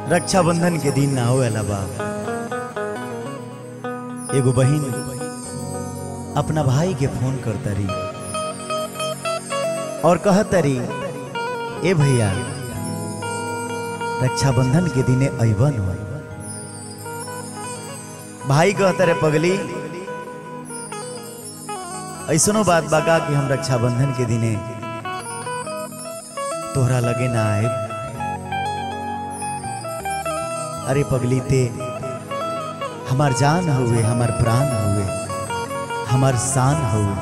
रक्षाबंधन के दिन ना होएला बा एगो बहिन अपना भाई के फोन करता रही और कहता रही ए भैया रक्षाबंधन के दिने अबन हो भाई कहता रे पगली ऐसनो बात बाका कि हम रक्षाबंधन के दिने तोहरा लगे ना आए अरे पगली ते हमार जान हुए हमार प्राण हुए हमार शान हुए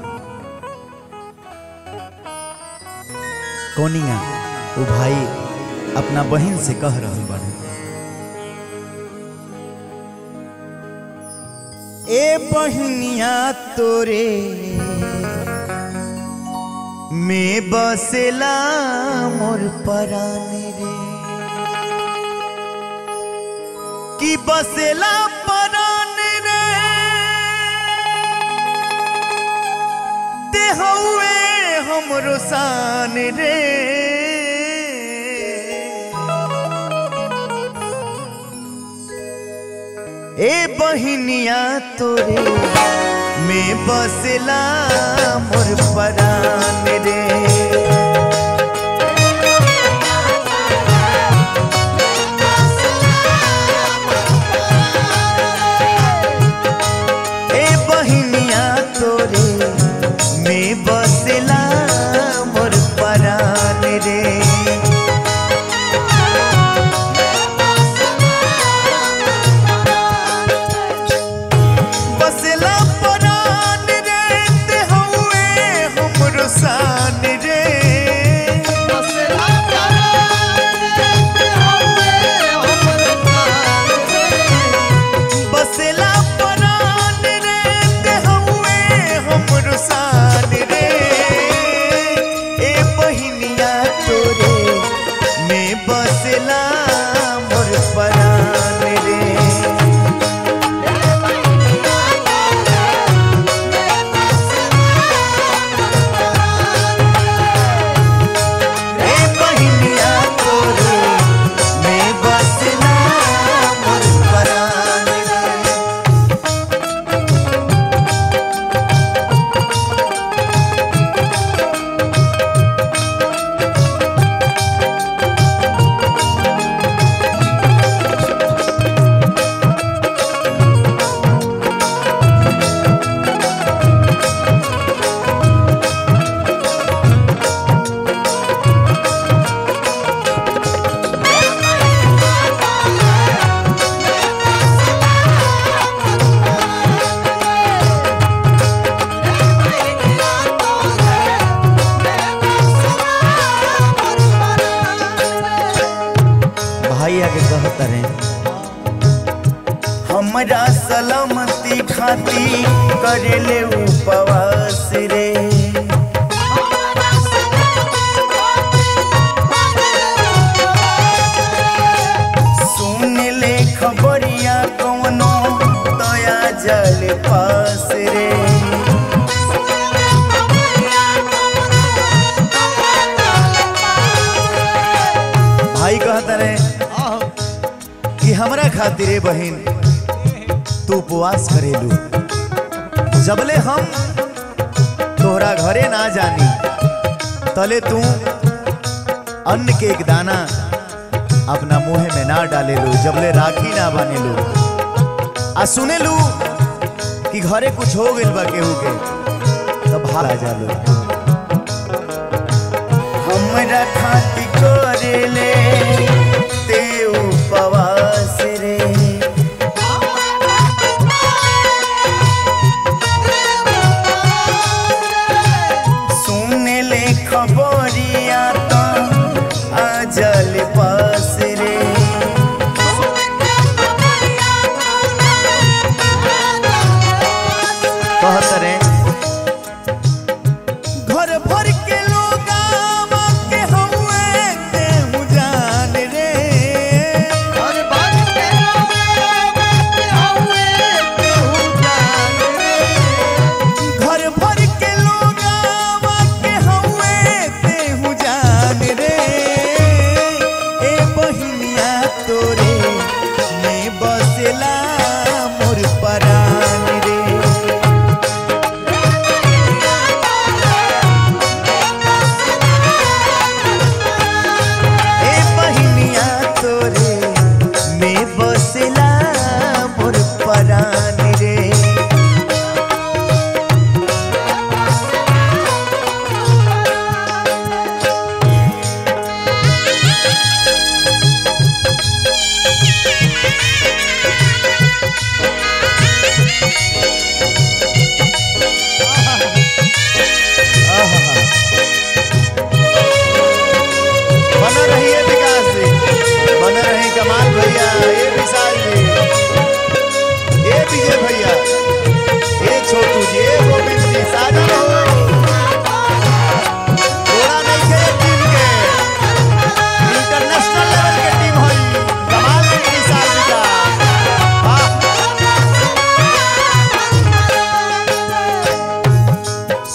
कोनिया वो भाई अपना बहन से कह रहे बाड़े ए बहनिया तोरे में बसेला मोर पराने रे कि बसेला पराने रे ते हउए हमरो शान रे ए बहिनिया तोरे में बसेला मोर परान रे ए बहिनिया तोरे में बसेला मोर परान रे बसेला परान रे ते हउए हमरो शान रे बसेला परान रे ते हउए हमरो शान रे ए बहिनिया तोरे में बसेला मोर परान रे ए बहिनिया तोरे में बसना मोर परान रे भाई आके कहता रहे हमरा सलामती खाती करेले उपवास रे सुन ले खबरिया कौनो दया जल पास रे भाई कहता रहे कि हमरा खातिर ए बहिन तू उपवास करेलू जबले हम तोहरा घरे ना जानी तले तू अन्न के एक दाना अपना मुंह में ना डालेलू जबले राखी ना बानेलू आ सुनेलू कि घरे कुछ हो गइल बा केहू के तब भाग आ जालू हमरा खातिर करेले ते उपवास रे सुन ले खबरिया तो अजल पास रे कहत रे घर भर के लोग के हउए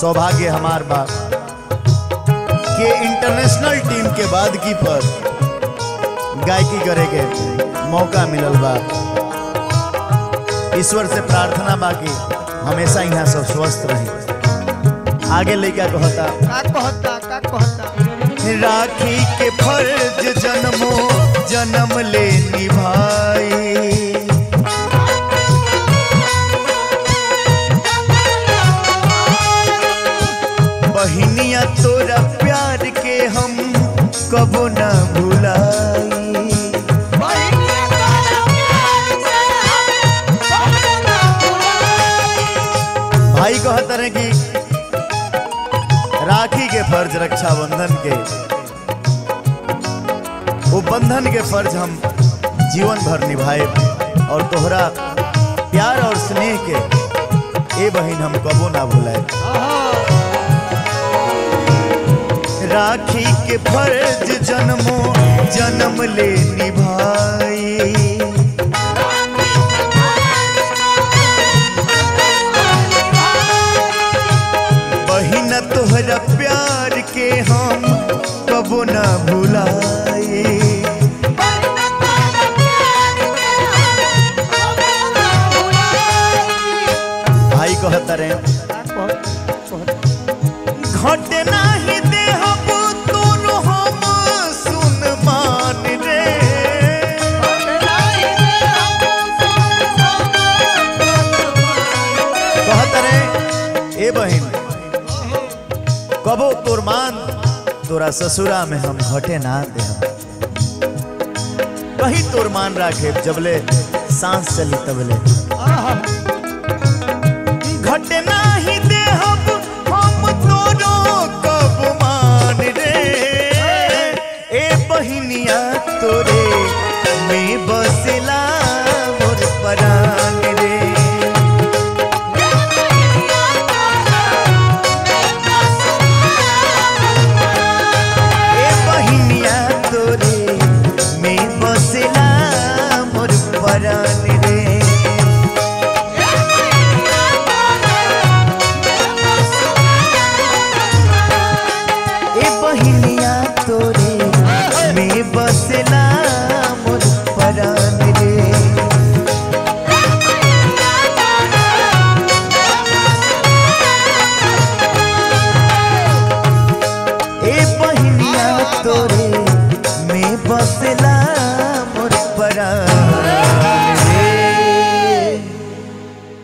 सौभाग्य हमार बा के इंटरनेशनल टीम के बाद की पर गायकी करे के मौका मिलल बा ईश्वर से प्रार्थना बा कि हमेशा यहाँ सब स्वस्थ रहे आगे लड़का कहता का कहता का कहता राखी के फर्ज जन्मो जन्म ले निभाई बहिनिया तोरा प्यार के हम कबो न भुलाई भाई कहते रहे कि राखी के फर्ज रक्षाबंधन के वो बंधन के फर्ज हम जीवन भर निभाए और तोहरा प्यार और स्नेह के ए बहिन हम कबो ना भुलाए राखी के फर्ज जन्मो जन्म ले निभाई बहिन तोहरा प्यार के हम कबो ना भुलाए भाई कहता रहे का कहता घट नाही देहब तोरो हम सुन मान रे कहत रे ए बहिन कबो तोर मान तोरा ससुरा में हम घटे ना दे कहीं तोर मान राखे जबले सांस चली तबले घटे नाही देहब हम तोरो कब मान रे ए बहिनिया तोरे में बसला मोर परान रे ए बहिनिया तोरे में बसला मोर परान रे ए बहिनिया तोरे में बसला मोर परान रे ए बहिनिया तोरे में बसला मोर परान